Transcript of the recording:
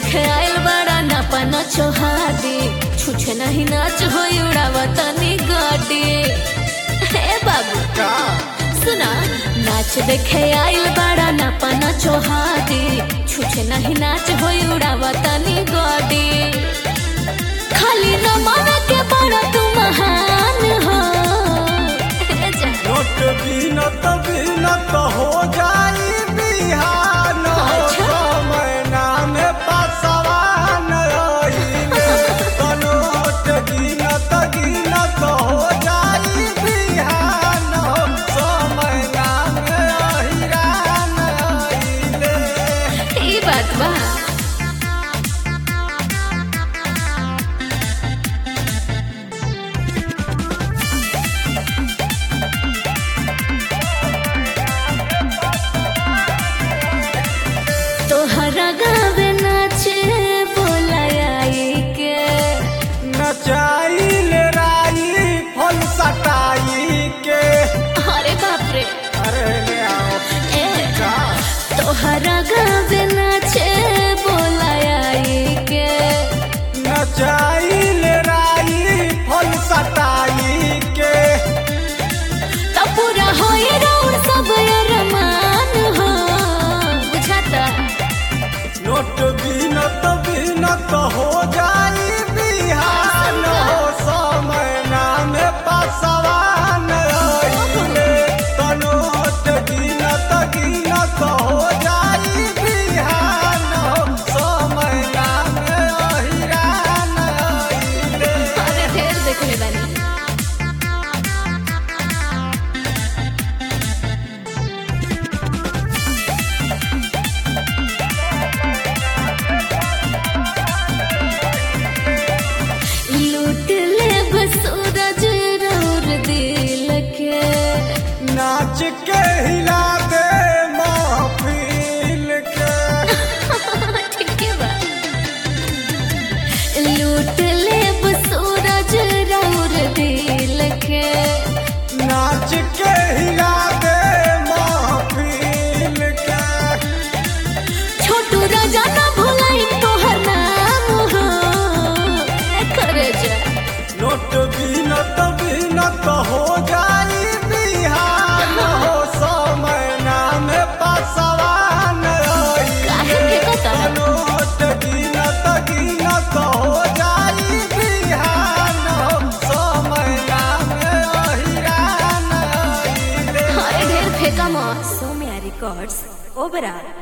देखे आयल बड़ा नपन छोहादी छुछे नहीं नाच हो उड़ावा तनी गाड़ी हे बाबू का सुना नाच देखे आयल बड़ा नपन छोहादी छुछे नहीं नाच हो उड़ावा तनी गाड़ी खाली न माना के बड़ा तू महान हो हे जा। नोट बीनत बीनत हो जाई बिहान हो अच्छा। समय नाम पासवान रहिले तो नोट गिनत गिनत हो जाई बिहान हो समय नाम अहिरान रहिले ई बात बा तोहरा गावे नाचे बोलाई के नचाइल राई फल सटाई के अरे बाप रे अरे ले आओ ए का तोहरा गावे नाचे बोलाई के नचाइल राई फल सटाई के तो पूरा होई रौर सब अरमान हो बुझाता नोट बीनत बीनत हो जाई बिहान हो समय नाम पासवान रहिले तो नोट गिनत गिनत हो जाई बिहान हो समय नाम अहिरान रहिले अरे ढेर देखले बानी लूट ले बसूरज रौर दिल के नाच के हिला दे महफिल के ठीक है बा लूट ले बसूरज रौर दिल के नाच के हिला दे महफिल के छोटू राजा ना भुलाई तोहर नाम हो ए करे जा नोट बीनत बीनत हो जाई बिहान हो समय नाम पासवान काहे के कता? नोट गिनत गिनत हो जाई बिहान हो समय नाम अहिरान रहिले। अरे ढेर फेंका मत Somia Records, Oberá.